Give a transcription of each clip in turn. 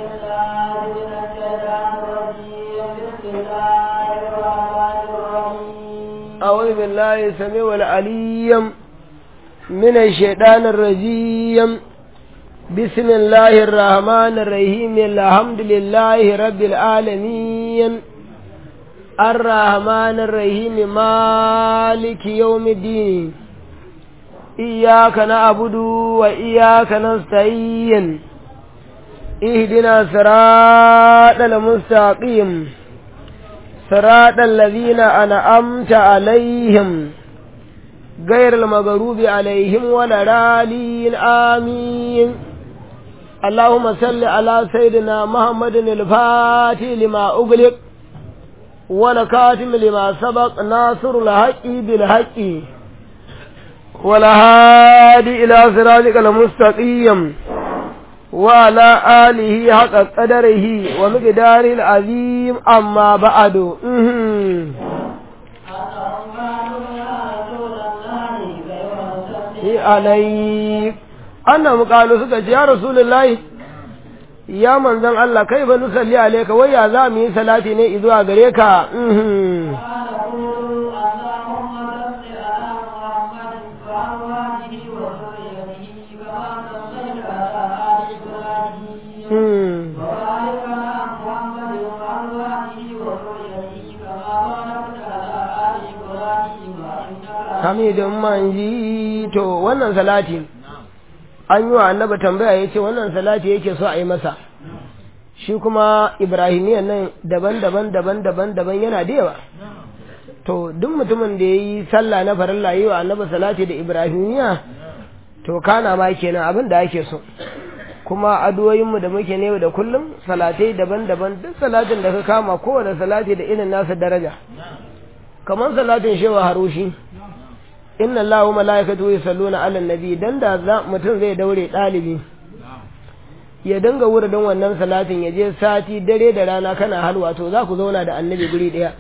بالله من الشيطان الرجيم بسم الله الرحمن الرحيم أعوذ بالله السميع العليم من الشيطان الرجيم بسم الله الرحمن الرحيم الحمد لله رب العالمين الرحمن الرحيم مالك يوم الدين إياك نعبد وإياك نستعين اهدنا صراط المستقيم صراط الذين أنعمت عليهم غير المغضوب عليهم ولا رالين آمين اللهم صل على سيدنا محمد الفاتح لما أغلق والكاتم لما سبق ناصر الحق بالحق والهادي إلى صراطك المستقيم وعلى آله حق قدره ومقداره العظيم أما بعد عليك أنهم قالوا سكت يا رسول الله ya manzan Allah kai ba nusalli alaika wai ya za mu yi salati ne izuwa gare ka Hamidun manji to wannan salati an yi wa annaba tambaya ya ce wannan salati yake so a yi masa shi kuma ibrahimiyan nan daban-daban daban-daban daban yana da yawa to duk mutumin da ya yi sallah na farilla yi wa annaba salati da ibrahimiya to kana ma kenan abin da ake so kuma adoyinmu da muke ne da kullum salatai daban-daban duk salatin da ka kama kowane salati da irin nasa daraja kamar salatin shewa harushi inna Allah wa mala'ikatu yusalluna 'alan nabi dan da mutum zai daure dalibi ya dinga wuridin wannan salatin ya je sati dare da rana kana halwa to za ku zauna da annabi guri daya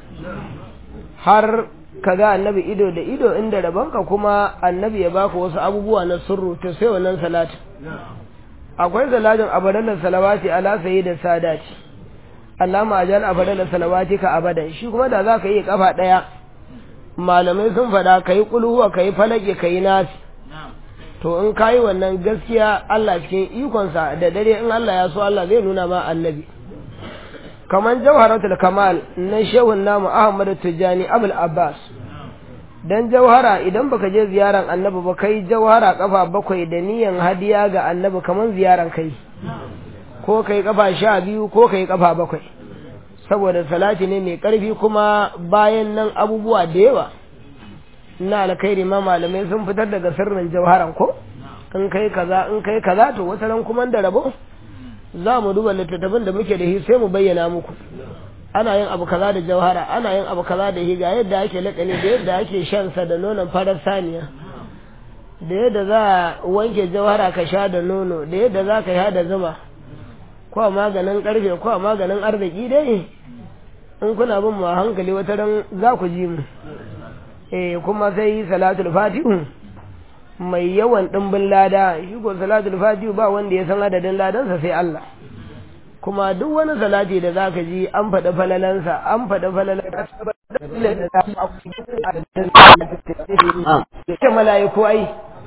har ka ga annabi ido da ido inda rabanka kuma annabi ya baka wasu abubuwa na sirru to sai wannan salatin akwai salatin abadan salawati ala sayyidin sadati Allama ajal abadan salawati ka abadan shi kuma da za ka yi kafa daya malamai sun faɗa ka yi ƙulhuwa ka yi falake ka yi nasi to in ka yi wannan gaskiya Allah cikin ikonsa da dare in Allah ya so Allah zai nuna ma annabi kamar jawharatul kamal na shehun namu Ahmad Tijjani Abul Abbas dan jawhara idan baka je ziyaran annabi ba kai jawhara kafa bakwai da niyan hadiya ga annabi kamar ziyaran kai ko kai kafa sha biyu ko kai kafa bakwai saboda salati ne mai ƙarfi kuma bayan nan abubuwa da yawa na alkhairi ma malamai sun fitar daga sirrin jawharan ko in kai kaza in kai kaza to wata ran kuma da rabo za mu duba littattafin da muke da shi sai mu bayyana muku ana yin abu kaza da jawhara ana yin abu kaza da higa yadda ake lakani da yadda ake shan sa da nonon farar saniya da yadda za a wanke jawhara ka sha da nono da yadda za ka sha da zuma ko a maganin karfe ko a maganin arziki dai in kuna bin mu a hankali wata ran za ku ji mu eh kuma sai salatul fatihu mai yawan dimbin lada shi ko salatul fatihu ba wanda ya san adadin ladansa sai Allah kuma duk wani salati da zaka ji an faɗi falalansa an faɗi falalansa ke mala'iku ai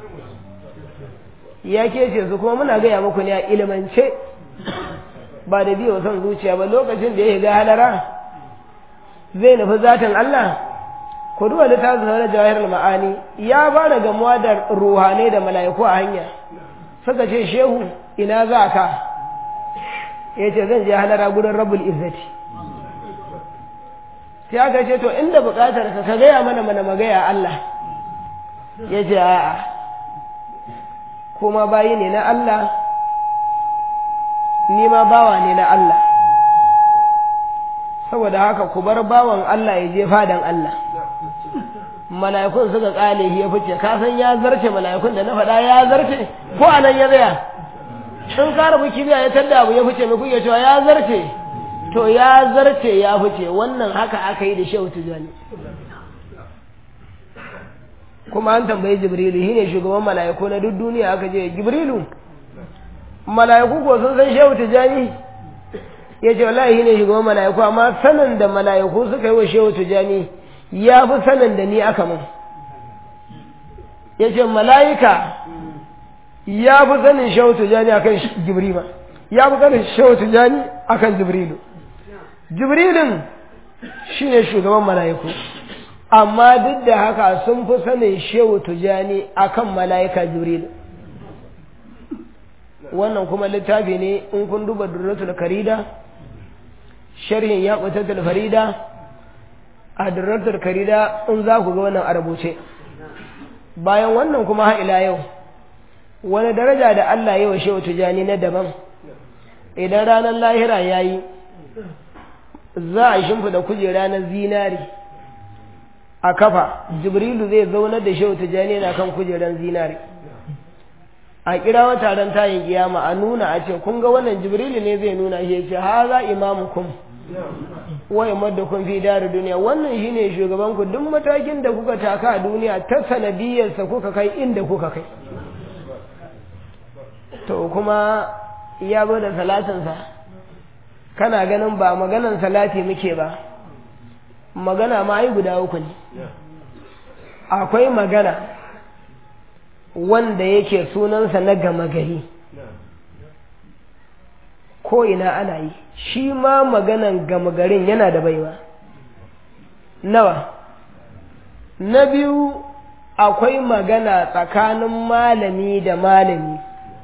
ya kece su kuma muna gaya muku ne a ilimance ba da biyo son zuciya ba lokacin da ya ga halara zai nufi zatin Allah ku duba littafin na jawahir ma'ani ya ba da gamuwa da ruhanai da mala'iku a hanya suka ce shehu ina za ka ya ce zan je halara gudun rabul izzati sai aka ce to inda bukatar ka gaya mana mana magaya Allah ya ce a'a kuma bayi ne na Allah ni ma bawa ne na Allah saboda haka ku bar bawan Allah ya je fadan Allah mala'ikun suka kale ya fice ka san ya zarce mala'ikun da na faɗa ya zarce ko anan ya tsaya in ka rabu kibiya ya tadda abu ya fice mai kuke cewa ya zarce to ya zarce ya fice wannan haka aka yi da shehu tijani kuma an tambayi jibrilu shine shugaban mala'iku na duk duniya aka je jibrilu mala'iku ko sun san shehu tijani ya ce wallahi ne shugaban mala'iku amma sanin da mala'iku suka yi wa shehu tijani ya fi sanin da ni aka mun ya ce mala'ika ya fi sanin shehu tijani akan jibrima ya fi sanin shehu tijani akan jibrilu jibrilin shine shugaban mala'iku amma duk da haka sun fi sanin shehu tijani akan mala'ika jibrilu wannan kuma littafi ne in kun duba durratul karida sharhin ya ƙutatul farida a durratul karida in za ku ga wannan a rubuce bayan wannan kuma har ila yau wani daraja da Allah ya wa shehu tijani na daban idan ranar lahira ya yi za a shimfida kujera na zinari a kafa jibrilu zai zaunar da shehu tijani na kan kujeran zinari a kira wa taron tayin kiyama a nuna a ce kun ga wannan jibrilu ne zai nuna shi ce ha za imamukum wa imaddukum fi dar duniya wannan shine shugaban ku duk matakin da kuka taka a duniya ta sanadiyarsa kuka kai inda kuka kai to kuma ya zo da salatinsa kana ganin ba maganan salati muke ba magana ma ai guda uku ne akwai magana wanda yake sunansa na gama gari ko ina ana yi shi ma maganan gama garin yana da baiwa nawa na biyu akwai magana tsakanin malami da malami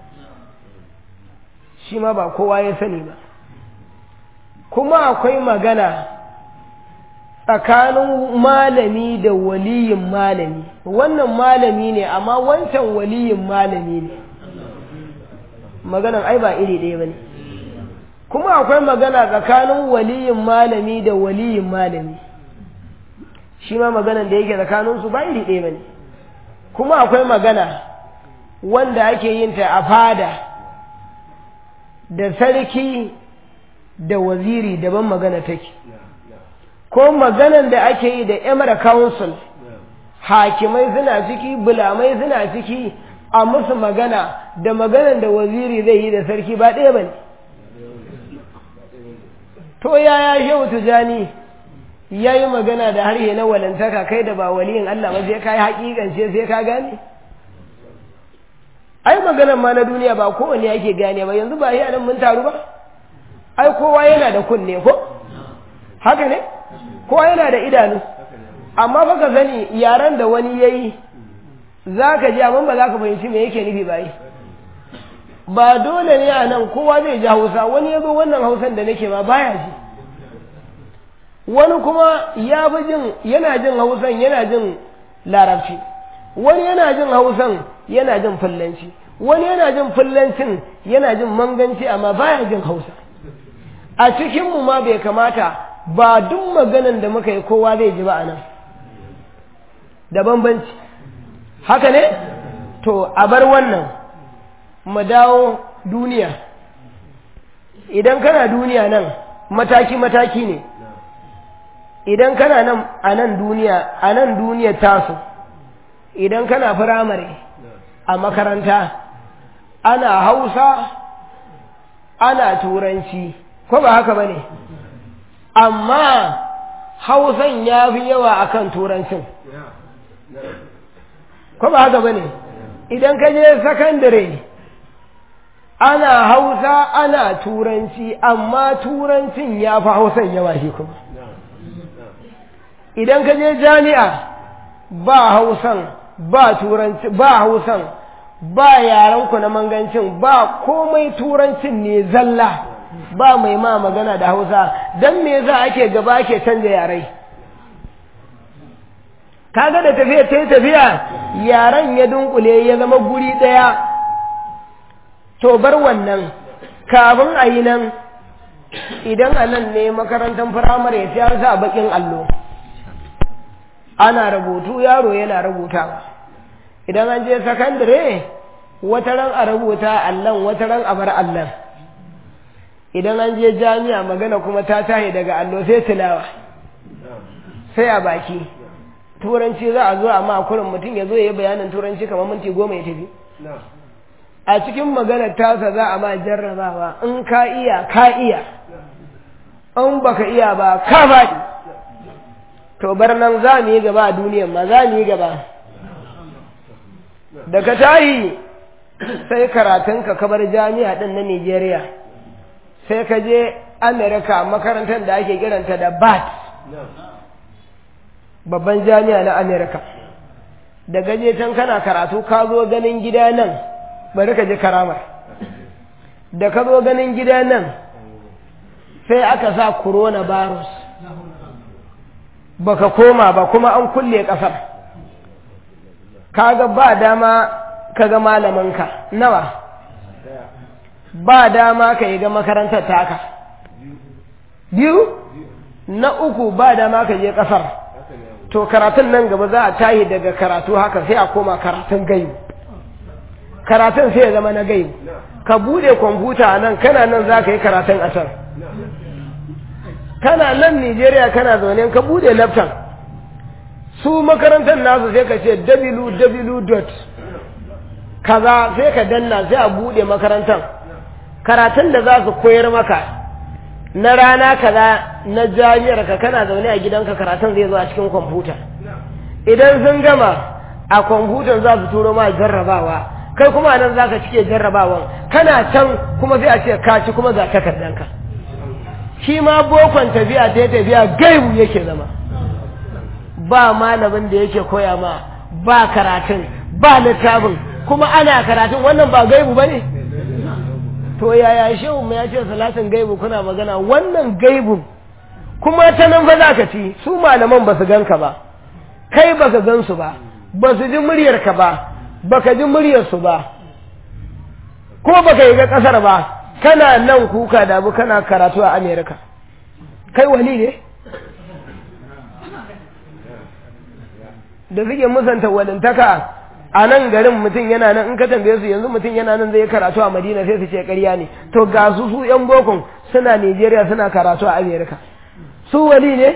shi ma ba kowa ya sani ba kuma akwai magana tsakanin malami da waliyin malami wannan malami ne amma wancan waliyin malami ne maganan ai ba iri ɗaya ba ne kuma akwai magana tsakanin waliyin malami da waliyin malami shi ma maganan da yake tsakaninsu ba iri ɗaya ba ne kuma akwai magana wanda ake yin ta a fada da sarki da waziri daban magana take ko maganan da ake yi da emir council hakimai suna ciki bulamai suna ciki a musu magana da maganan da waziri zai yi da sarki ba ɗaya ba ne to yaya shehu tujani ya yi magana da harshe na walantaka kai da ba waliyin Allah ba sai ka yi haƙiƙance sai ka gane ai maganan ma na duniya ba kowane ake gane ba yanzu ba yi nan mun taru ba ai kowa yana da kunne ko haka ne kowa yana da idanu amma baka sani yaran da wani yayi za ka ji amma ba za ka fahimci me yake nufi ba yi ba dole ne a nan kowa zai ji hausa wani ya zo wannan hausan da nake ma baya ji wani kuma ya fi jin yana jin hausan yana jin larabci wani yana jin hausan yana jin fullanci wani yana jin fullancin yana jin manganci amma baya jin hausa a cikinmu ma bai kamata ba duk maganan da muka yi kowa zai ji ba a nan da bambanci haka ne to a bar wannan mu dawo duniya idan kana duniya nan mataki-mataki ne idan kana nan a nan duniya a nan duniya taso idan kana firamare a makaranta ana hausa ana turanci ko ba haka ba ne amma hausan ya fi yawa akan turancin ko ba haka ba ne idan ka je sakandare ana hausa ana turanci amma turancin ya fi hausan yawa shi kuma idan ka je jami'a ba hausan ba turanci ba hausan ba yarenku na mangancin ba komai turancin ne zalla ba mai ma magana da hausa don me za ake gaba ake canja yarai kaga da tafiya ta yi tafiya yaren ya dunkule ya zama guri ɗaya to bar wannan kafin a yi nan idan a nan ne makarantar firamare sai an sa bakin allo ana rubutu yaro yana rubutawa idan an je sakandare wata ran a rubuta allon wata ran a bar allon idan an je jami'a magana kuma ta tahi daga allo sai tilawa sai a baki turanci za a zo amma kurin mutum ya zo ya yi bayanin turanci kamar minti goma ya tafi a cikin maganar tasa za a ma jarrabawa in ka iya ka iya in baka iya ba ka faɗi to bar nan za mu yi gaba a duniyan ma za mu yi gaba da ka tayi sai karatunka ka bar jami'a ɗin na Nijeriya sai ka je Amerika makarantar da ake kiranta da BAT babban jami'a na Amerika da gaje can kana karatu ka zo ganin gida nan bari ka je karamar da ka zo ganin gida nan sai aka sa coronavirus baka koma ba kuma an kulle kasar kaga ba dama kaga malaminka nawa ba dama ka yi ga makarantar taka biyu na uku ba dama ka je kasar to karatun nan gaba za a tahi daga karatu haka sai a koma karatun gaibu karatun sai ya zama na gaibu ka bude kwamfuta a nan kana nan za ka yi karatun a can kana nan Nijeriya kana zaune ka bude laptop su makarantar nasu sai ka ce www. kaza sai ka danna sai a bude makarantar karatun da za su koyar maka na rana kaza na jami'ar ka kana zaune a gidanka karatun zai zo a cikin kwamfuta idan sun gama a kwamfutar za su turo ma jarrabawa kai kuma nan za ka cike jarrabawan kana can kuma sai a ce ka ci kuma ga takardanka shi ma bokon tafiya ta tafiya gaibu yake zama ba malamin da yake koya ma ba karatun ba littafin kuma ana karatun wannan ba gaibu ba ne to yaya shehu mu ya ce salatin gaibu kuna magana wannan gaibun kuma ta nan fa za ka ci su malaman ba su ganka ba kai ba ka gansu ba ba su ji muryarka ba ba ka ji muryarsu ba ko ba ka yi ga ƙasar ba kana nan kuka da abu kana karatu a amerika kai wali ne da suke musanta walintaka a nan garin mutum yana nan in ka tambaye su yanzu mutum yana nan zai karatu a madina sai su ce ƙarya ne to ga su su yan bokon suna nigeria suna karatu a amerika su wali ne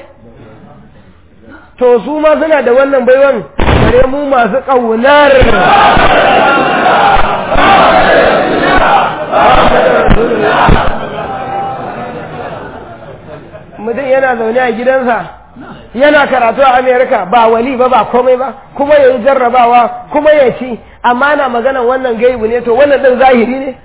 to su ma suna da wannan baiwan bare mu masu ƙaunar mutum yana zaune a gidansa yana karatu a amerika ba wali ba ba komai ba kuma ya yi jarrabawa kuma ya ci amma na magana wannan gaibu ne to wannan ɗin zahiri ne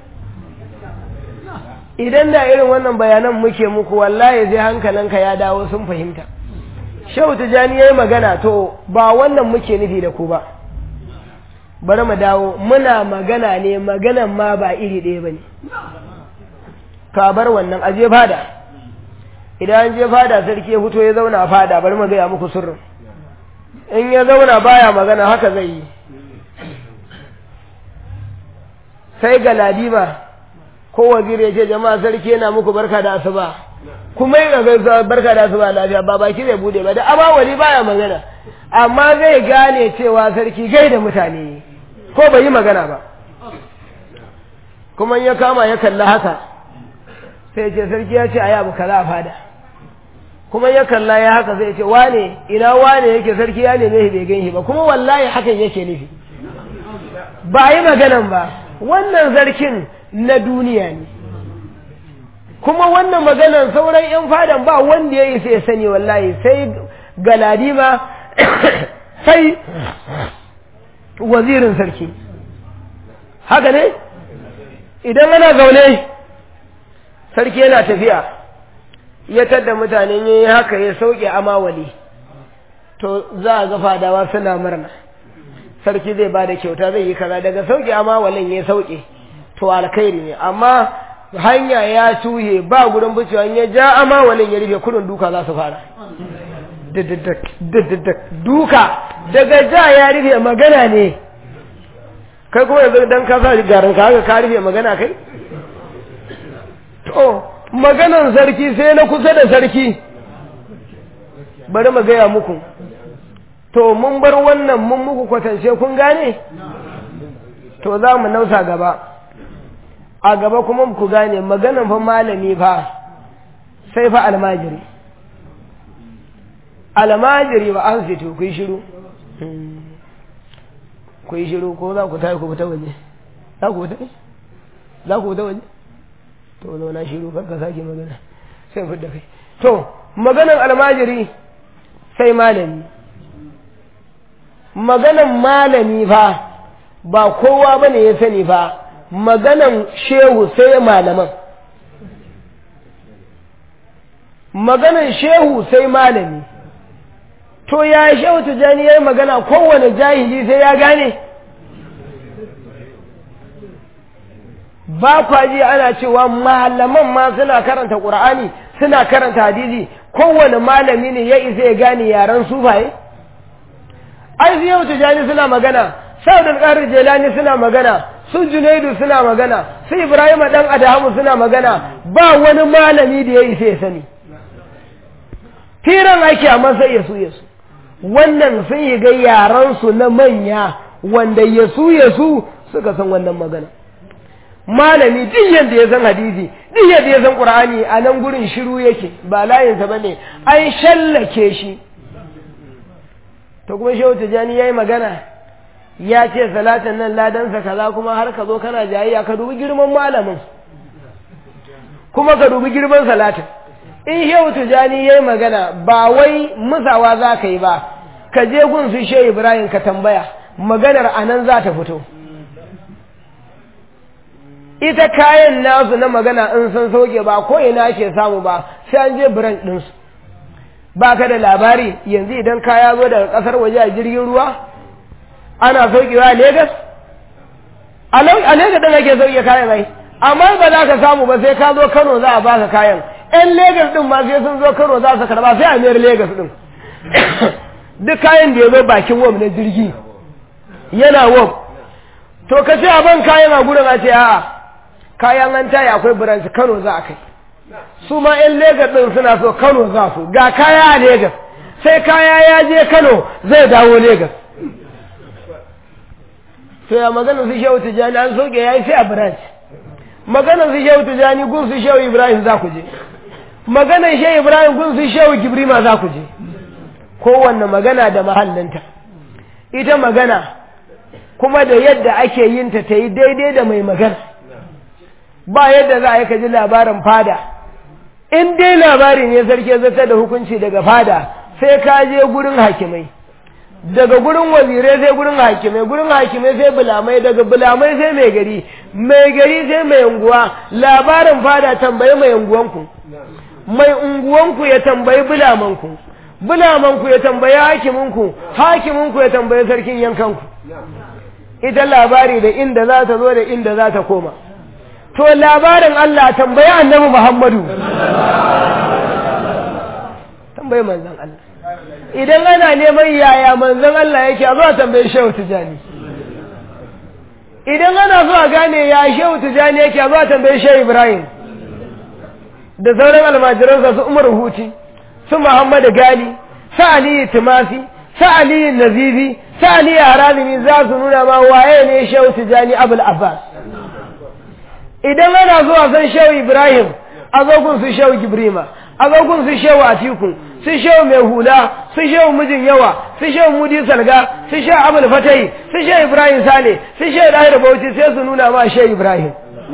idan da irin wannan bayanan muke muku wallahi zai hankalinka ya dawo sun fahimta shehu tijani ya yi magana to ba wannan muke nufi da ku ba bari mu dawo muna magana ne maganan ma ba iri ɗaya ba ne ka bar wannan aje fada idan an je fada sarki ya fito ya zauna a fada bari mu gaya muku sirrin in ya zauna baya magana haka zai yi sai ga ladima ko waziri ya ce jama'a sarki yana muku barka da asuba kuma yi ga barka da asuba lafiya ba baki zai bude ba da amma wali baya magana amma zai gane cewa sarki gai da mutane ko bai yi magana ba kuma ya kama ya kalla haka sai ce sarki ya ce a yabu kaza a fada kuma ya kalla ya haka zai ce wane ina wane yake sarki ya neme shi bai gan shi ba kuma wallahi hakan yake nufi ba yi maganan ba wannan zarkin na duniya ne kuma wannan maganan sauran yan fadan ba wanda ya yi sai sani wallahi sai galadima sai wazirin sarki haka ne idan ana zaune sarki yana tafiya ya tadda mutane ya yi haka ya sauke amawali to za a ga fadawa suna murna sarki zai ba da kyauta zai yi kaza daga sauke amawalin ya sauke to alkhairi ne amma hanya ya tuhe ba gurin bucewa ya ja amawalin ya rufe kudin duka za su fara duka daga ja ya rufe magana ne kai kuma yanzu dan ka sa garin ka haka ka rufe magana kai to maganan sarki sai na kusa da sarki bari mu gaya muku to mun bar wannan mun muku kwatance kun gane to za mu nausa gaba a gaba kuma ku gane maganan fa malami fa sai fa almajiri almajiri ba an fito ku yi shiru ku yi shiru ko za ku tayi ku fita waje za ku fita za ku fita waje to zauna shiru kar ka sake magana sai fidda kai to maganan almajiri sai malami maganan malami fa ba kowa ba ne ya sani fa maganan shehu sai malaman maganan shehu sai malami to ya shehu tijani ya yi magana kowane jahili sai ya gane ba kwaji ana cewa malaman ma suna karanta ƙur'ani suna karanta hadisi kowane malami ne ya isa ya gane yaren sufaye ai su yau tijani suna magana sa'adul qadir jelani suna magana su junaidu suna magana su ibrahim dan adamu suna magana ba wani malami da ya isa ya sani firan ake amma sai ya su ya su wannan sun yi ga yaran su na manya wanda ya su ya su suka san wannan magana malami duk yadda ya san hadisi duk yadda ya san qur'ani a nan gurin shiru yake ba layinsa bane an shallake shi to kuma shehu tijani yayi magana ya ce salatin nan ladansa kaza kuma har ka zo kana jayayya ka dubi girman malamin kuma ka dubi girman salatin in shehu tijani yayi magana ba wai musawa za ka yi ba ka je gun su shehu ibrahim ka tambaya maganar anan za ta fito ita kayan nasu na magana in sun sauke ba ko ina ake samu ba sai an je biran ɗinsu ba ka da labari yanzu idan kaya zo daga ƙasar waje a jirgin ruwa ana saukewa a Legas? A Legas ɗin ake sauke kayan ai, amma ba za ka samu ba sai ka zo Kano za a baka kayan. ‘Yan Legas ɗin ma sai sun zo Kano za su karba sai a mayar Legas ɗin. Duk kayan da ya zo bakin wam na jirgi yana wam. To ka ce a ban kayan a gurin a ce a'a kayan an tayi akwai branch Kano za a kai. Su ma ‘yan Legas ɗin suna so Kano za su ga kaya a Legas. Sai kaya ya je Kano zai dawo Legas. to ya magana su shehu tijani an soke ya yi sai a branch magana su shehu tijani gun su shehu ibrahim za ku je magana shehu ibrahim gun su shehu gibrima za ku je kowanne magana da mahallinta ita magana kuma da yadda ake yin ta ta yi daidai da mai magana ba yadda za a yi ka ji labarin fada in dai labari ne sarki zata da hukunci daga fada sai ka je gurin hakimai daga gurin wazirai sai gurin hakimai gurin hakimai sai bulamai daga bulamai sai mai gari mai gari sai mai unguwa labarin fada tambayi mai unguwanku mai unguwanku ya tambayi bulamanku bulamanku ya tambayi hakiminku hakiminku ya tambayi sarkin yankanku ita labari da inda za ta zo da inda za ta koma to labarin Allah tambayi annabi Muhammadu tambayi manzon Allah idan ana neman yaya manzon Allah yake a zuwa tambayi Shehu Tijani idan ana so a gane ya Shehu Tijani yake a zuwa tambayi Shehu Ibrahim da sauran almajiransa su Umar Huti su Muhammad Gali su Ali Timasi su Ali Nazifi su Ali Harazimi za su nuna ma waye ne Shehu Tijani Abul Abbas idan ana so a san Shehu Ibrahim a zo gun su Shehu Gibrima a zo gun su Shehu Atiku su shehu mai hula su shehu mijin yawa su shehu mudi salga su shehu abul fatai su shehu ibrahim sale su shehu dahir bauchi sai su nuna ma shehu ibrahim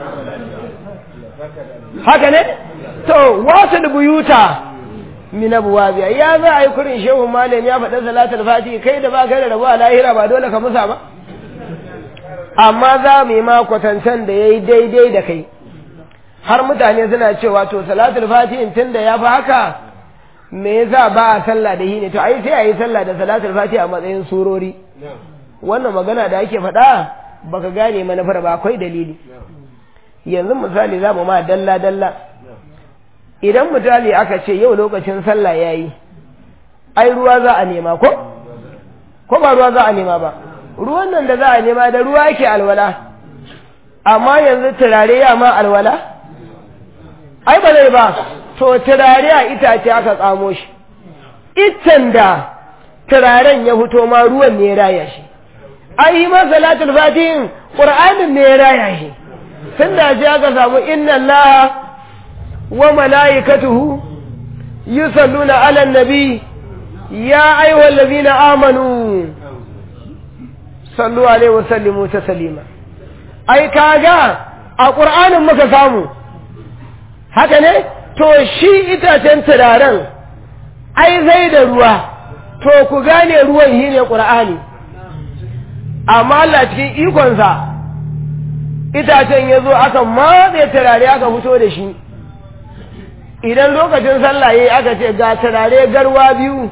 haka ne to wasu da buyuta min abuwabiya ya za a yi kurin shehu malam ya faɗa salatul fati kai da ba kai da rabuwa lahira ba dole ka musa ba amma za mu yi ma kwatancen da ya yi daidai da kai har mutane suna cewa to salatul fati tun da ya fi haka me yasa ba a sallah da shi ne to ai sai a yi sallah da salatul fati a matsayin surori wannan magana da ake faɗa baka gane manufar ba akwai dalili yanzu misali za mu ma dalla dalla idan misali aka ce yau lokacin sallah yayi ai ruwa za a nema ko ko ba ruwa za a nema ba ruwan nan da za a nema da ruwa yake alwala amma yanzu turare ya ma alwala ai ba zai ba to turare a itace aka tsamo shi itan da turaren ya fito ma ruwan ne ya raya shi ai yi ma salatul fatihin qur'anin ne ya raya shi tun da ji aka samu inna allaha wa malaikatuhu yusalluna ala nabi ya ayyuhal ladina amanu sallu alaihi wa sallimu taslima ai kaga a qur'anin muka samu haka ne to shi itacen turaren ai zai da ruwa to ku gane ruwan shi ne ƙur'ani amma Allah cikin ikonsa itacen ya zo aka matse turare aka fito da shi idan lokacin sallah yayi aka ce ga turare garwa biyu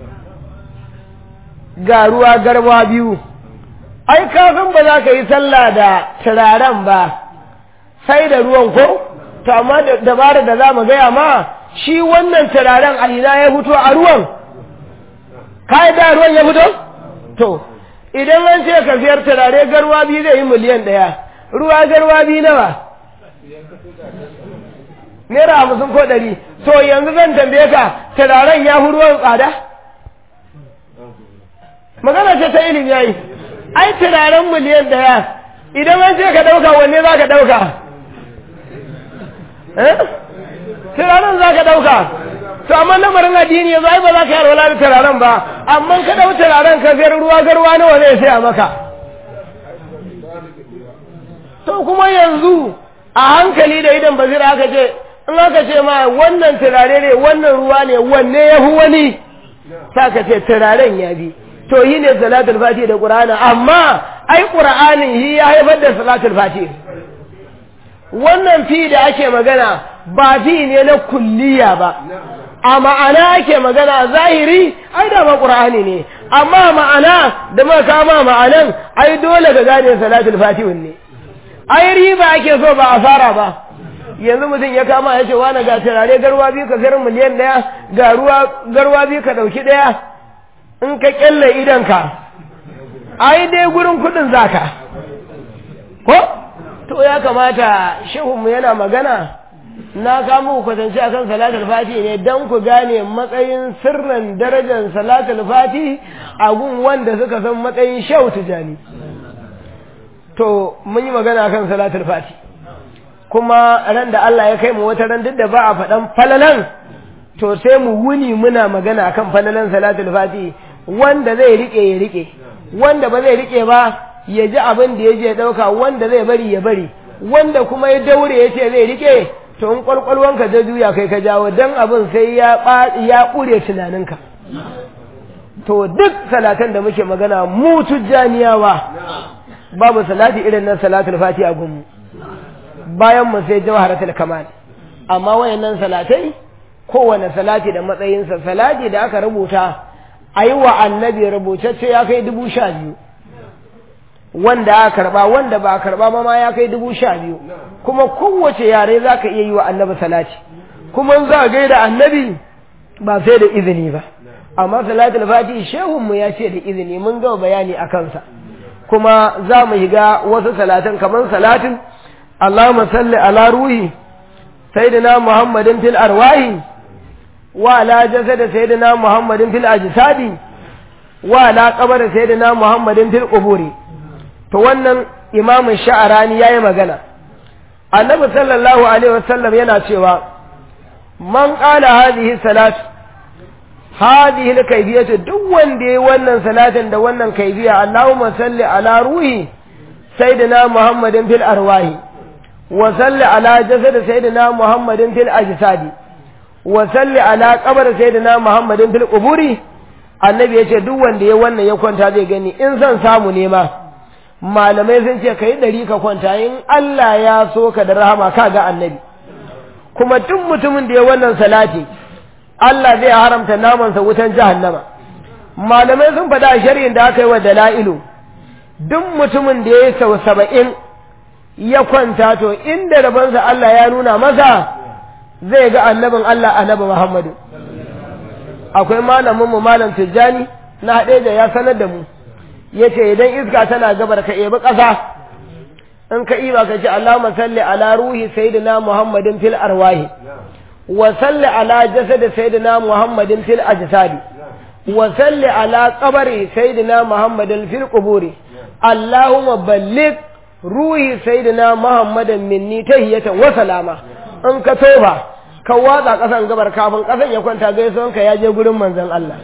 ga ruwa garwa biyu ai kafin ba za ka yi sallah da turaren ba sai da ruwan ko to amma dabara da za mu gaya ma shi wannan turaren a ina ya fito a ruwan ka da ruwan ya fito to idan an ce ka siyar turare garwa biyu zai yi miliyan ɗaya ruwa garwa biyu nawa naira hamsin ko ɗari to yanzu zan tambaye ka turaren ya fi ruwan tsada magana ce ta ilimi yayi ai turaren miliyan ɗaya idan an ce ka ɗauka wanne za ka ɗauka turaren za ka ɗauka to amma lamarin addini yanzu ai ba za ka yi alwala da turaren ba amma ka ɗau turaren ka sayar ruwa garwa nawa zai saya maka to kuma yanzu a hankali da idan basira aka ce in aka ce ma wannan turare ne wannan ruwa ne wanne ya fi wani sa ka ce turaren ya bi to yi ne salatul fati da qur'ani amma ai qur'anin yi ya haifar da salatul fati wannan fi da ake magana ba fi ne na kulliya ba a ma'ana ake magana zahiri ai da ba qur'ani ne amma ma'ana da ma kama ma'anan ai dole ka gane salatul fati ne ai riba ake so ba asara ba yanzu mutum ya kama ya ce wani ga turare garwa biyu ka sayar miliyan ɗaya ga ruwa garwa biyu ka ɗauki ɗaya in ka kyalle idanka ai dai gurin kuɗin zaka ko to ya kamata shehunmu yana magana na kamo ku kwatance akan salatul fati ne don ku gane matsayin sirrin darajar salatul fati a gun wanda suka san matsayin shau tijani to mun yi magana kan salatul fati kuma ran da Allah ya kai mu wata ran duk da ba a faɗan falalan to sai mu wuni muna magana kan falalan salatul fati wanda zai rike ya rike wanda ba zai rike ba ya ji abin da ya je ɗauka wanda zai bari ya bari wanda kuma ya daure ya ce zai rike to in kwalkwalwanka ta juya kai ka jawo dan abin sai ya ya ƙure tunaninka to duk salatan da muke magana mu tujjaniyawa babu salati irin nan salatul fati a gunmu bayan mu sai jawharatul kamal amma wayannan salatai kowane salati da matsayinsa salati da aka rubuta ayi wa annabi rubutacce ya kai dubu sha biyu wanda aka karba wanda ba a karba ma ya kai dubu sha biyu kuma kowace yare za ka iya yi wa annabi salati kuma za a gaida annabi ba sai da izini ba amma salatul fati shehunmu ya ce da izini mun gama bayani a kansa kuma za mu shiga wasu salatan kamar salatin Allahumma salli ala ruhi sayyidina Muhammadin fil arwahi wa ala jasad sayyidina Muhammadin fil ajsadi wa ala qabr sayyidina Muhammadin fil quburi to wannan imamin sha'arani yayi magana annabi sallallahu alaihi wasallam yana cewa man qala hadhihi salatu هذه الكيفية دون دي ونن صلاة دا ونن كيفية اللهم صل على روحي سيدنا محمد في الأرواح وصل على جسد سيدنا محمد في الأجساد وصل على قبر سيدنا محمد في القبور annabi ya ce duk wanda ya wannan ya kwanta zai gani in zan samu nema malamai sun ce ka yi ɗari ka kwanta in Allah ya so ka da rahama ka ga annabi kuma duk mutumin da ya wannan salati Allah zai haramta namansa wutan jahannama malamai sun faɗa a shari'in da aka yi wa dala'ilu duk mutumin da ya yi sau saba'in ya kwanta to inda rabansa Allah ya nuna masa zai ga annabin Allah annabi Muhammadu akwai malamin mu malam Tijjani na haɗe da ya sanar da mu yace idan iska tana gabar ka ebi ƙasa in ka iba ka ce Allahumma salli ala ruhi sayyidina Muhammadin fil arwahi وصل على جسد سيدنا محمد في الأجساد وصل على قبر سيدنا محمد في القبور اللهم بلغ روحي سيدنا محمد مني تهية وسلامة in ka toba ka watsa ƙasan gabar kafin ƙasan ya kwanta gaisuwan ka ya je gurin manzon Allah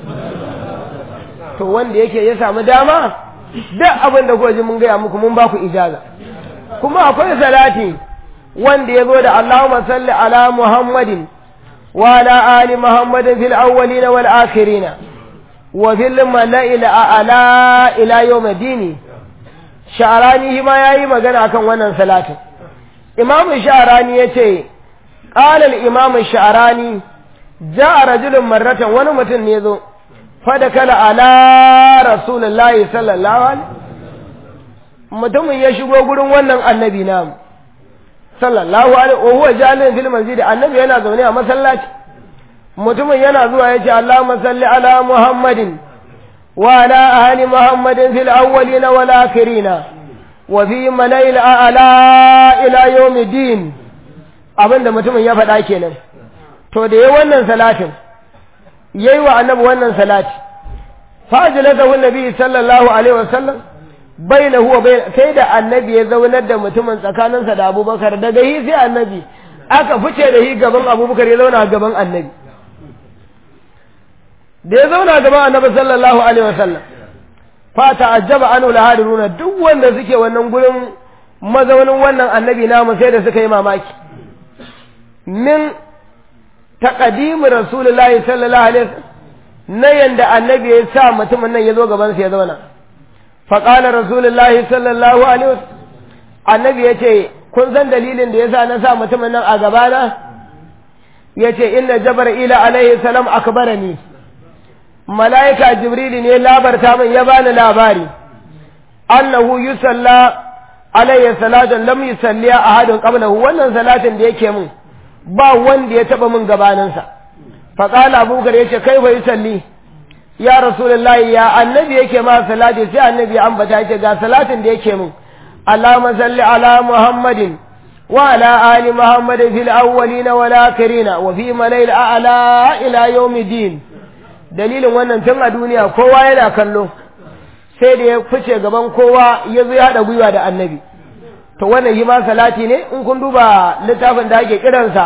to wanda yake ya samu dama duk abin da kuka ji mun gaya muku mun ba ku ijaza kuma akwai salati wanda ya zo da Allahumma salli ala Muhammadin وعلى آل محمد في الأولين والآخرين وفي الملأ الأعلى إلى يوم الدين شعراني ما يأي مغنى كان ونن صلاة إمام الشعراني يتي قال الإمام الشعراني جاء رجل مرة ونمت نيذو فدكل على رسول الله صلى الله عليه mutumin ya shigo gurin wannan annabi namu sallallahu alaihi wa huwa jalin fil masjid annabi yana zaune a masallaci mutumin yana zuwa yace Allahumma salli ala Muhammadin wa ala ali Muhammadin fil awwalin wal akhirin wa fi malail a'la ila yawmiddin abinda mutumin ya faɗa kenan to da yayi wannan salatin yayi wa annabi wannan salati fajilatahu nabi sallallahu alaihi wasallam bainahu wa bain sai da annabi ya zaunar da mutumin tsakaninsa da abubakar daga hi sai annabi aka fice da hi gaban abubakar ya zauna gaban annabi da ya zauna gaban annabi sallallahu alaihi wasallam fa ta'ajjaba anu lahadiruna duk wanda suke wannan gurin mazaunin wannan annabi namu sai da suka yi mamaki min taqdim rasulullahi sallallahu alaihi wasallam na yanda annabi ya sa mutumin nan ya zo gaban sa ya zauna faƙalar rasulullahi sallallahu alaihi wasallam annabi ya ce kun san dalilin da ya sa na sa mutumin nan a gabana ya ce inna jabra'ila alaihi salam akbarani mala'ika jibrili ne labarta min ya bani labari annahu yusalla alayhi salatan lam yusalli ahadun qablahu wannan salatin da yake min ba wanda ya taba min gabaninsa faqala abubakar yace kai fa yusalli ya rasulullahi ya annabi yake ma salati sai annabi ya ambata yake ga salatin da yake min Allahumma salli ala Muhammadin wa ala ali Muhammadin fil awwalin wal akhirin wa fi malayil a'la ila yawmiddin dalilin wannan tun a duniya kowa yana kallo sai da ya fice gaban kowa ya zo ya hada gwiwa da annabi to wannan yi ma salati ne in kun duba littafin da ake kiransa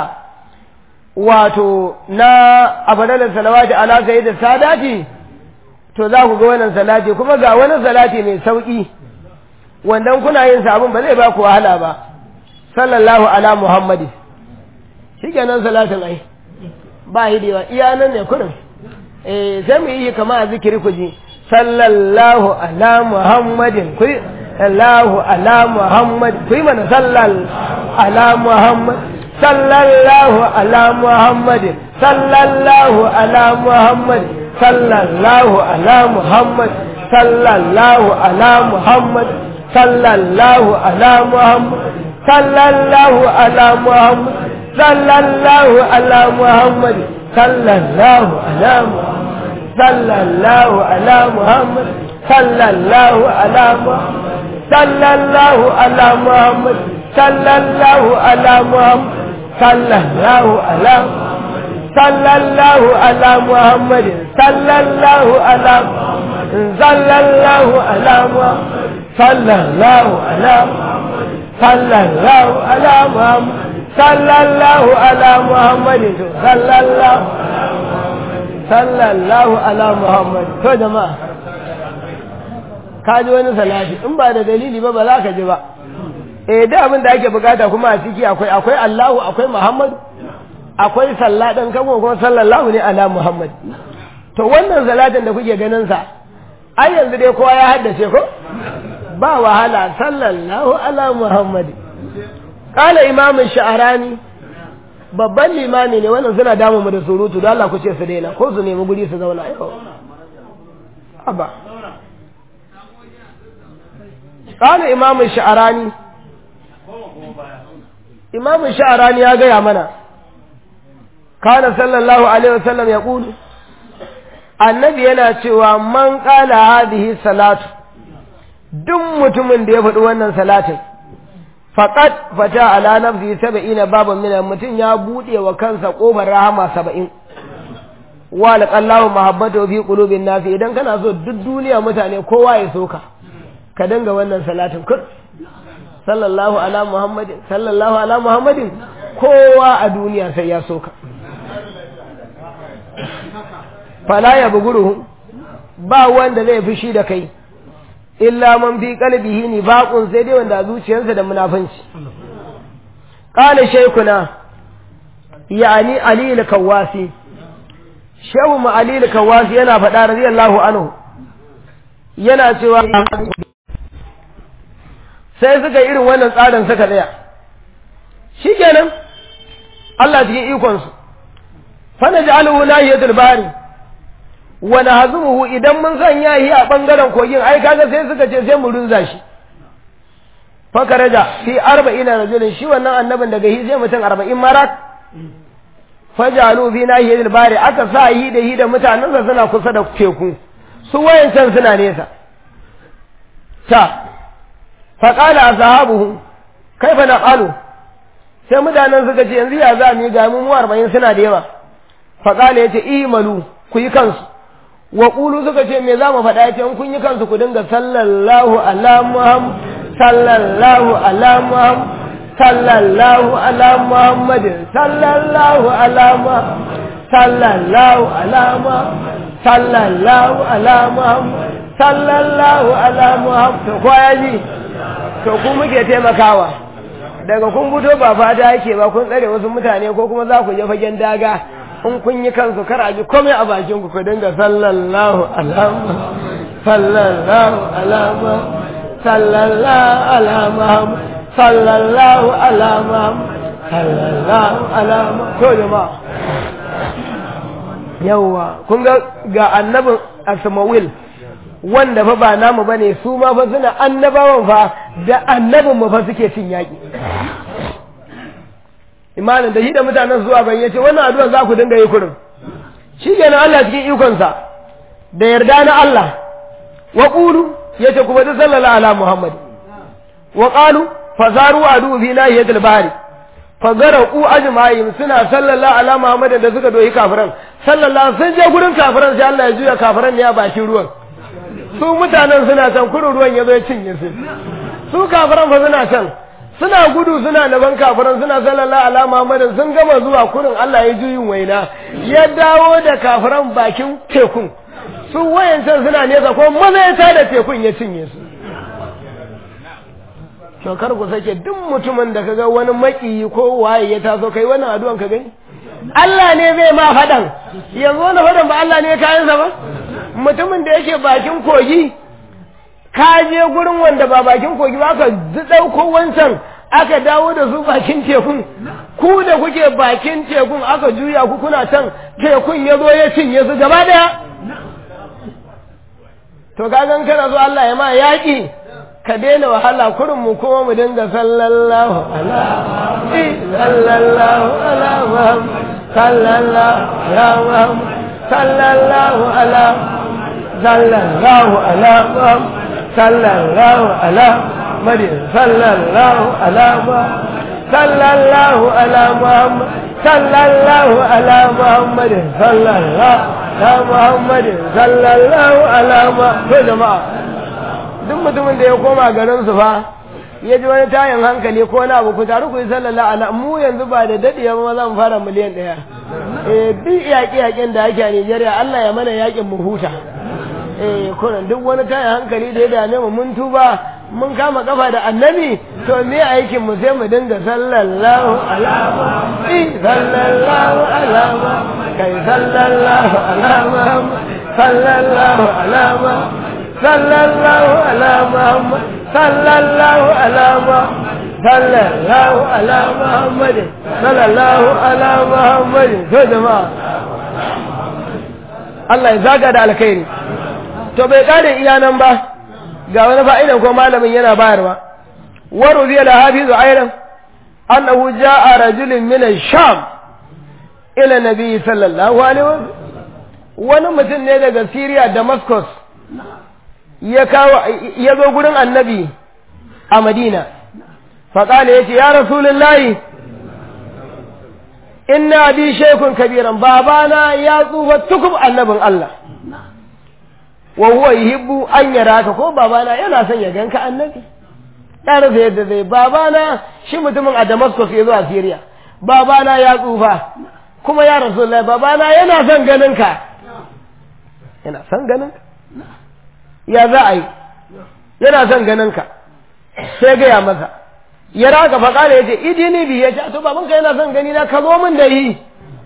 wato na abadalar salawati ala sayyid sadati to za ku ga wannan salati kuma ga wani salati mai sauki wannan kuna yin sabon ba zai ba ku wahala ba sallallahu ala muhammadi shikenan salatin ai ba hidewa iya nan ne kurin eh sai mu yi kama a zikiri ku ji sallallahu ala muhammadin ku sallallahu ala muhammad ku yi mana sallal ala muhammad sallallahu ala muhammadin sallallahu ala muhammadin sallallahu ala muhammad sallallahu ala muhammad sallallahu ala muhammad sallallahu ala muhammad sallallahu ala muhammad sallallahu ala muhammad sallallahu ala muhammad sallallahu ala muhammad sallallahu ala muhammad sallallahu ala muhammad sallallahu ala sallallahu ala muhammad sallallahu ala sallallahu ala muhammad sallallahu ala sallallahu ala muhammad sallallahu ala muhammad sallallahu sallallahu ala muhammad to jama'a ka ji wani salati in ba da dalili ba ba za ka ji ba eh da abin da ake bukata kuma a ciki akwai akwai Allahu akwai Muhammad akwai sallah dan kago kuma sallallahu ne ala Muhammad to wannan salatin da kuke ganin sa ai yanzu dai kowa ya haddace ko ba wahala sallallahu ala Muhammad qala imam sha'rani babban limami ne wannan suna damu mu da surutu don Allah ku ce su daina ko su nemi guri su zauna yau aba qala imam sha'rani imam sha'rani ya gaya mana kana sallallahu alaihi wasallam ya kulu annabi yana cewa man qala hadhihi salatu duk mutumin da ya faɗi wannan salatin faqad fata ala nafsi sab'ina baban min mutum ya bude wa kansa kofar rahama 70 wa laqallahu mahabbatu fi qulubin nas idan kana so duk duniya mutane kowa ya soka ka danga wannan salatin kur sallallahu ala muhammadin sallallahu ala muhammadin kowa a duniya sai ya soka fala ya buguru ba wanda zai fushi da kai illa man fi qalbihi ni baqun sai dai wanda zuciyarsa da munafanci qala shaykhuna yani ali al-kawasi shehu mu ali al-kawasi yana faɗa radiyallahu anhu yana cewa sai suka irin wannan tsarin suka tsaya shikenan Allah cikin ikonsu fa naj'aluhu nahiyatul bari wa nahzumuhu idan mun sanya shi a bangaren kogin ai kaga sai suka ce sai mu runza shi fa karaja fi 40 rajulin shi wannan annabin daga hi sai mutum 40 marak fajalu fi nahiyatil bari aka sa yi da yi da mutanensa suna kusa da teku su wayancan suna nesa ta faƙala a sahabuhu kai fa na ƙalu sai mutanen suka ce yanzu ya za mu yi ga mu arba'in suna da yawa faƙala ya ce imalu ku yi kansu wa ƙulu suka ce me za mu faɗa ya ce in kun yi kansu ku dinga sallallahu ala muhammad sallallahu ala muhammad sallallahu ala muhammadin sallallahu ala muhammad sallallahu ala muhammad sallallahu ala muhammad sallallahu ala muhammad to ko ya ji to ku muke taimakawa daga kun fito ba fata yake ba kun tsare wasu mutane ko kuma za ku je fagen daga in kun yi kansu kar a ji komai a bakin ku ku dinga sallallahu ala sallallahu ala sallallahu ala muhammad sallallahu ala muhammad sallallahu ala to jama'a yawwa kun ga ga annabin asmawil wanda fa ba namu bane su ma fa suna annabawan fa da annabin mu fa suke cin yaki imanin da shi da mutanen zuwa ban yace wannan addu'a za ku dinga yi kurin shikenan Allah cikin ikon sa da yarda na Allah wa qulu yace kuma da sallallahu ala muhammad wa qalu fazaru adu fi nahiyatil bahri fazaraku ajma'in suna sallallahu ala muhammad da suka doyi kafiran sallallahu sun je gurin kafiran sai Allah ya juya kafiran ne a bakin ruwan su mutanen suna can kurin ruwan ya zo ya cinye su su kafiran fa suna can suna gudu suna naban kafiran suna sallallahu ala muhammadin sun gama zuwa kurin Allah ya juyin waina ya dawo da kafiran bakin tekun su wayancan suna nesa ko maza ya tada tekun ya cinye su to kar ku sake duk mutumin da kaga wani makiyi ko waye ya taso kai wannan addu'an ka gani Allah ne zai ma fadan yanzu wannan fadan ba Allah ne kayansa ba mutumin da yake bakin kogi ka je gurin wanda ba bakin kogi ba aka ɗauko wancan aka dawo da su bakin tekun ku da kuke bakin tekun aka juya ku kuna can tekun ya zo ya cinye su gaba daya to kagan kana zo Allah ya ma yaƙi ka daina wahala kurin mu kuma mu dinga sallallahu ala sallallahu ala sallallahu ala sallallahu ala sallallahu ala sallallahu ala مريم صلى الله على صلى الله على محمد صلى الله على محمد صلى الله على محمد صلى الله على محمد جماعة duk mutumin da ya koma garin su fa ya ji wani tayin hankali ko na abu ku taru ku yi sallallahu ala mu yanzu ba da dadiya ba zan fara miliyan ɗaya eh duk yaƙi yaƙin da ake a Nijeriya Allah ya mana yaƙin mu huta eh kunan duk wani tayin hankali da ya dame mu mun tuba mun kama kafa da annabi to me aikin mu sai mu dinga sallallahu alama sallallahu alama kai sallallahu alama sallallahu alama sallallahu alama sallallahu alama sallallahu ala muhammad sallallahu ala muhammad to jama'a Allah ya zaga da alkhairi to bai kare iyanan ba ga wani fa'idan ko malamin yana bayarwa waru zai da hafizu airan annahu ja'a rajulun min sham ila nabi sallallahu alaihi wasallam wani mutum ne daga Syria Damascus ya kawo ya zo gurin annabi a Madina faƙala ya ce ya rasulullahi inna bi shaykun kabiran babana ya tsufa tukub annabin Allah wa huwa yuhibbu an yaraka ko babana yana son ya ganka annabi ya rasa yadda zai babana shi mutumin a Damascus ya zo a Syria babana ya tsufa kuma ya Rasulullah babana yana son ganin ka yana son ganin ka ya za a yi yana son ganin ka sai gaya masa ya raka fa kala yace idini bi yace to baban ka yana son gani na ka zo min da yi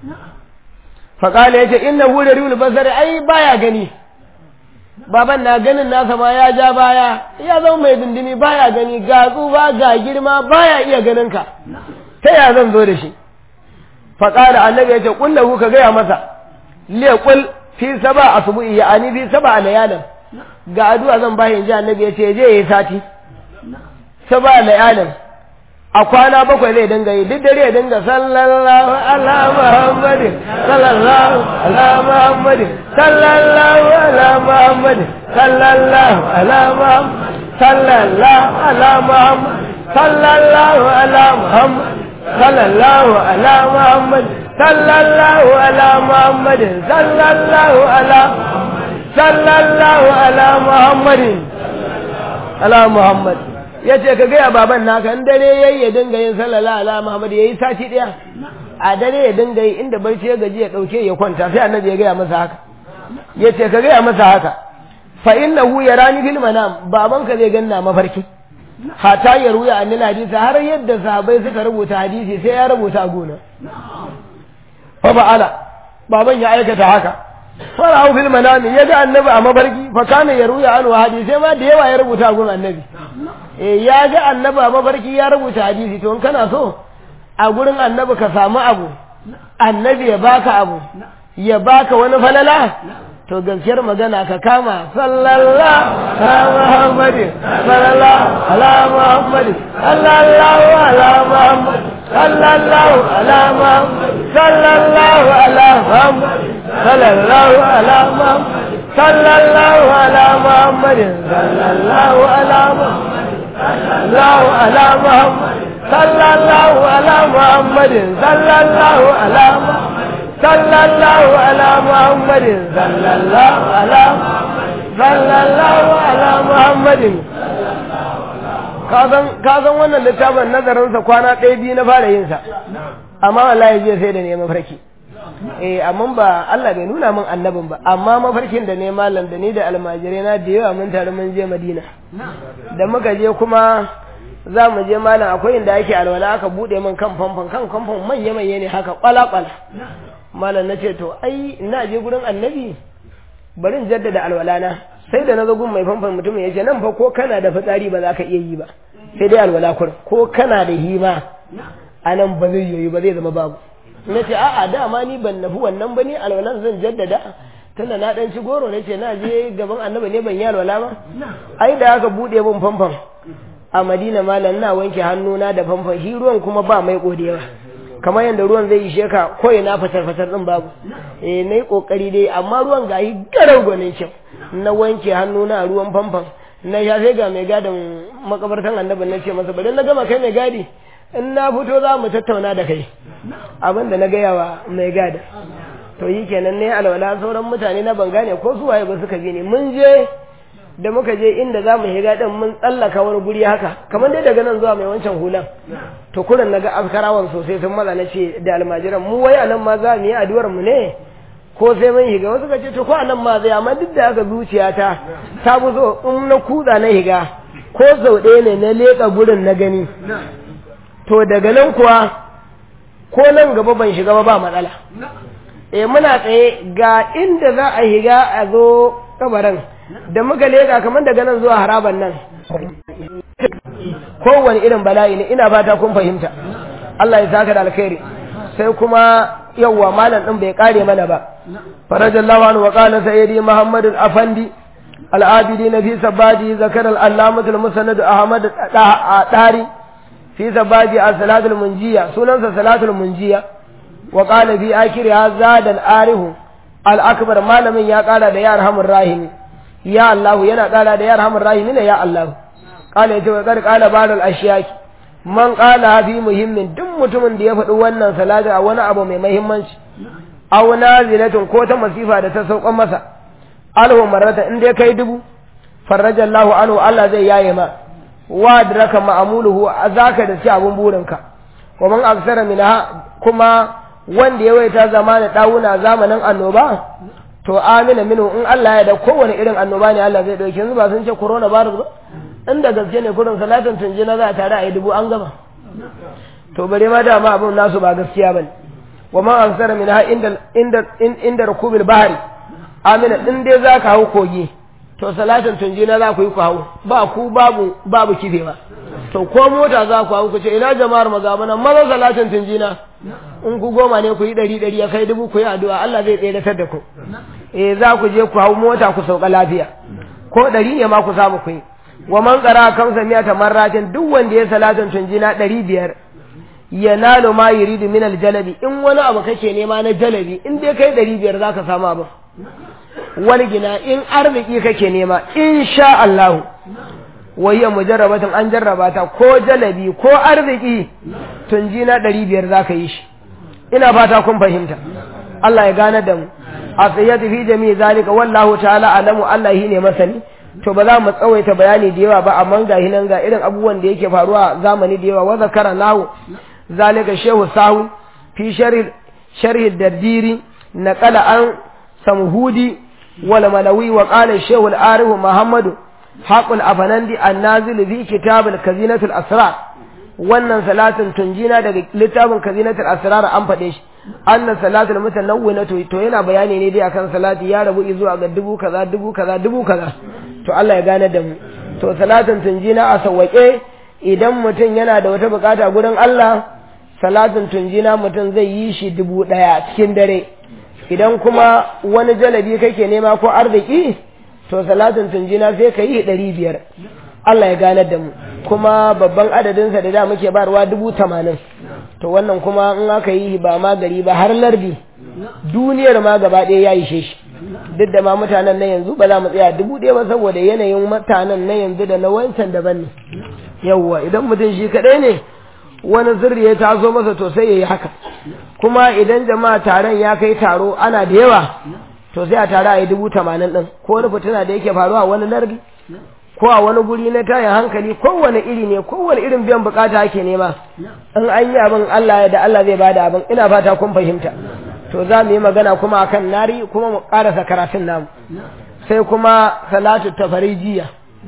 fa kala yace inna hu riul basari ai baya gani baban na ganin nasa ma ya ja baya ya zama mai dindimi baya gani ga tsufa ga girma baya iya ganin ka ta ya zan zo da shi fa kala annabi yace kullahu ka gaya masa liqul fi saba asbu'i ya ani fi saba layalin ga addu'a zan bashi inji annabi yace je yayi sati saba layalin a kwana bakwai zai dinga yi duk dare ya dinga sallallahu ala muhammadin sallallahu ala muhammadin sallallahu ala muhammadin sallallahu ala muhammadin sallallahu ala muhammadin sallallahu ala muhammadin sallallahu ala muhammadin sallallahu ala muhammadin sallallahu ala sallallahu ala muhammadin ala muhammadin ya ce ka gaya baban naka in dare yayi ya dinga yin sallallahu ala muhammad yayi sati daya a dare ya dinga yi inda barci ya gaji ya dauke ya kwanta sai annabi ya gaya masa haka ya ce ka gaya masa haka fa innahu yarani fil manam baban ka zai ganna mafarki hata ya ruya annal hadisi har yadda sahabbai suka rubuta hadisi sai ya rubuta a gona fa ba'ala baban ya aikata haka fara'u fil manami ya ga annabi a mafarki fa kana ya ruya an hadisi ma da yawa ya rubuta a gun annabi eh ya ga annabi a mafarki ya rubuta hadisi to in kana so a gurin annabi ka samu abu annabi ya baka abu ya baka wani falala to gaskiyar magana ka kama sallallahu ala muhammadin sallallahu ala muhammadin sallallahu ala muhammadin sallallahu ala muhammadin sallallahu ala muhammadin sallallahu ala muhammadin sallallahu ala muhammadin sallallahu ala muhammadin sallallahu ala muhammadin sallallahu ala muhammadin sallallahu ala muhammadin صلى الله على محمد صلى الله على صلى الله على محمد ka san wannan littafin nazarinsa kwana ɗaya biyu na fara yinsa amma wallahi jiya sai da ne mafarki eh amma ba Allah bai nuna min annabin ba amma mafarkin da ne malam da ni da almajirai na da yawa mun tare mun je Madina da muka je kuma za mu je malam akwai inda ake alwala aka bude min kan famfon kan famfon manya manya ne haka kwala kwala malam na ce to ai ina je gurin annabi bari in jaddada alwala na sai da na zo gun mai famfon mutumin ya ce nan fa ko kana da fitsari ba za ka iya yi ba sai dai alwala kur ko kana da hima a nan ba zai yi ba zai zama babu na ce a'a dama ni ban nafi wannan ba ni alwalan zan jaddada tunda na dan ci goro na ce na je gaban annabi ne ban yi alwala ba ai da aka bude min famfon a madina malam na wanke hannuna da famfon shi ruwan kuma ba mai kodewa kamar yadda ruwan zai ishe ka ko ina fatar fatar din babu eh nayi kokari dai amma ruwan gayi garau gwanin kyau na wanke hannuna a ruwan famfon na sha sai ga mai gadin makabartan annabi na ce masa bari na gama kai mai gadi in na fito za mu tattauna da kai abin da na gaya wa mai gada to yi kenan ne alwala sauran mutane na ban gane ko su waye ba suka bi ni mun je da muka je inda za mu higa din mun tsallaka wani guri haka kamar dai daga nan zuwa mai wancan hulan to kuran naga askarawan sosai sun maza na ce da almajiran mu wai anan ma za mu yi addu'ar mu ne ko sai mun higa wasu ka ce to ko anan ma zai amma duk da haka zuciyata ta fi so in na kuda na higa ko sau ɗaya ne na leƙa gurin na gani to daga nan kuwa ko nan gaba ban shiga ba ba matsala eh muna tsaye ga inda za a higa a zo kabarin da muka leka kamar daga nan zuwa haraban nan kowane irin bala'i ne ina fata kun fahimta Allah ya saka da alkhairi sai kuma yawwa malam din bai kare mana ba farajallahu anhu wa qala sayyidi muhammad al-afandi al-abidin fi sabadi zakar al-allamah al-musannad ahmad dari fi sabadi as-salatul munjiya sunansa salatul munjiya wa qala fi akhiriha zada al-arihu al-akbar malamin ya kara da ya arhamur rahimi ya Allah yana kara da ya arhamur rahimi ne ya Allah qala yace wa qad qala ba'd al-ashyaki man qala fi muhimmin duk mutumin da ya faɗi wannan salati a wani abu mai muhimmanci aw nazilatin ko ta masifa da ta saukan masa alhu marrata in dai kai dubu farraja Allahu anhu Allah zai yaye ma wa adraka ma'amuluhu azaka da ci abun burinka wa man aksara minha kuma wanda ya waita zamanin dawuna zamanin annoba to amina minu in Allah ya da kowane irin annoba ne Allah zai dauke yanzu ba sun ce corona virus ba inda gaske ne kurin salatin tunjina za a tare a yi dubu an gama to bare ma dama abin nasu ba gaskiya bane wa ma ansara min ha inda inda inda rukubil bahri amina in dai zaka hau kogi to salatin tunjina za ku yi ku hau ba ku babu babu kifewa to ko mota za ku hau ku ce ina jama'ar magabana maza salatin tunjina in ku goma ne ku yi ɗari ɗari ya kai dubu ku yi addu'a Allah zai tseratar da ku eh za ku je ku hau mota ku sauka lafiya ko ɗari ne ma ku samu ku yi wa man qara kamsa miyata marratin duk wanda ya salatin tunjina ɗari biyar yanalu ma yuridu min aljalabi in wani abu kake nema na jalabi in dai kai ɗari biyar zaka samu abu wani gina in arziki kake nema insha Allah wayya mujarrabatin an jarraba ta ko jalabi ko arziki tunji na ɗari biyar zaka yi shi ina fata kun fahimta Allah ya gane da mu a tsayyatu fi jami'i zalika wallahu ta'ala alamu Allah shi ne masani to ba za mu tsawaita bayani da yawa ba amma ga hinan ga irin abubuwan da yake faruwa zamani da yawa wa zakara nahu zalika shehu sahu fi sharhi sharhi dardiri naqala an samhudi wal malawi wa qala shehu al-arif muhammad haqul afanandi an-nazil fi kitab al-kazinat al-asrar wannan salatin tunjina daga littafin kazinatul asrar an faɗe shi anna salatul mutanawwina to to yana bayani ne dai akan salati ya rabu zuwa ga dubu kaza dubu kaza dubu kaza to Allah ya gane da mu to salatin tunjina a sawwake idan mutum yana da wata bukata gurin Allah salatin tunjina mutum zai yi shi dubu ɗaya cikin dare idan kuma wani jalabi kake nema ko arziki to salatin tunjina sai ka yi ɗari biyar Allah ya gane da mu kuma babban adadinsa da da muke barwa dubu tamanin to wannan kuma in aka yi ba ma gari ba har lardi duniyar ma gaba ɗaya ya ishe shi duk da ma mutanen na yanzu ba za mu tsaya dubu ɗaya ba saboda yanayin mutanen na yanzu da na wancan daban ne yawwa idan mutum shi kaɗai ne wani sirri ya taso masa to sai ya yi haka kuma idan jama'a taron ya kai taro ana da yawa to sai a tare a yi dubu tamanin ɗin ko wani fitina da yake faruwa wani lardi ko a wani guri na tayin hankali kowane iri ne kowane irin biyan bukata ake nema in an yi abin Allah ya da Allah zai bada abin ina fata kun fahimta to za mu yi magana kuma akan nari kuma mu karasa karatun namu sai kuma salatu tafarijiya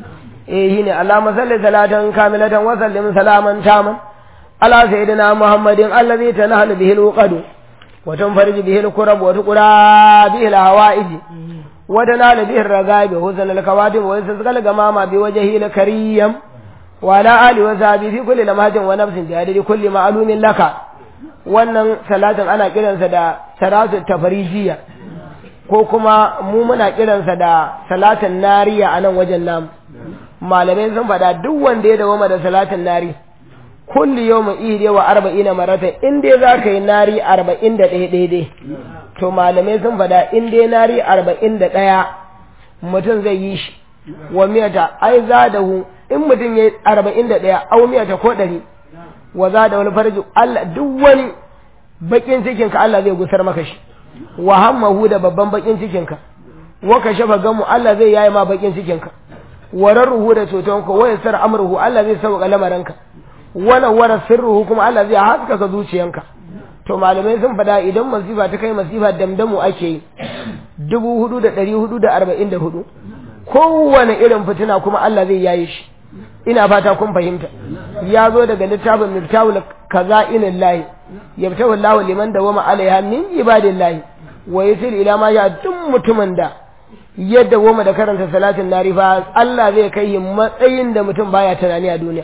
eh shine Allahumma salli salatan kamilatan wa sallim salaman taman ala sayyidina Muhammadin allazi tanahlu bihi alqadu wa tunfarij bihi alqurab wa tuqra bihi alhawaiji ودنا به الرغائب وحسن الكواتب ويستسقى الغمامة بوجهه الكريم وعلى آله وصحبه في كل لمحة ونفس بعدد كل معلوم لك wannan salatin ana kiransa da salatu tafarijiya ko kuma mu muna kiransa da salatin nariya a nan wajen namu malamai sun faɗa duk wanda ya dawo da salatin nari kulli yawmin ihdi wa arba'ina marata in dai za ka yi nari arba'in da ɗaya daidai to malamai sun faɗa in dai nari arba'in da ɗaya mutum zai yi shi wa miyata ai za da hu in mutum ya yi arba'in da ɗaya au miyata ko ɗari wa za da wani farji Allah duk wani bakin cikinka Allah zai gusar maka shi wa hammahu da babban bakin cikinka wa ka shafa gamu Allah zai yayi ma bakin cikinka wa rarruhu da cutonka wa yasar amruhu Allah zai sauka lamaranka wa nawara sirruhu kuma Allah zai haskaka zuciyanka to malamai sun fada idan masifa ta kai masifa damdamu ake yi dubu hudu da ɗari hudu da arba'in da hudu kowane irin fitina kuma Allah zai yaye shi ina fata kun fahimta ya zo daga littafin miftahul kaza'inin lahi yabtahu Allah liman dawama alaiha min ibadillahi wa yasil ila ma ya duk mutumin da ya dawama da karanta salatin narifa Allah zai kai matsayin da mutum baya tunani a duniya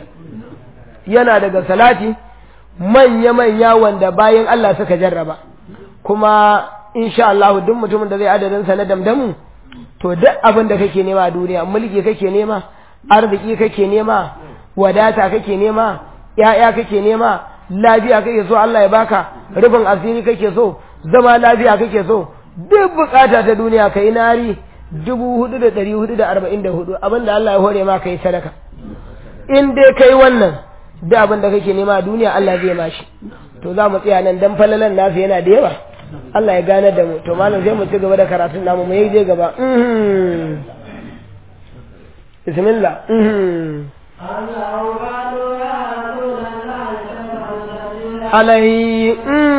yana daga salati manya-manya wanda bayan Allah suka jarraba kuma insha Allah duk mutumin da zai adadin sa na damdamu to duk abin da kake nema a duniya mulki kake nema arziki kake nema wadata kake nema ya'ya kake nema lafiya kake so Allah ya baka rufin asiri kake so zama lafiya kake so duk bukata ta duniya kai nari dubu hudu da dari hudu da arba'in da hudu abinda Allah ya hore ma kai sadaka in dai kai wannan duk abin da kake nema a duniya Allah zai mashi to za mu tsaya nan dan falalan nasu yana da yawa Allah ya gane da mu to malam sai mu ci gaba da karatun namu mu yi je gaba bismillah alai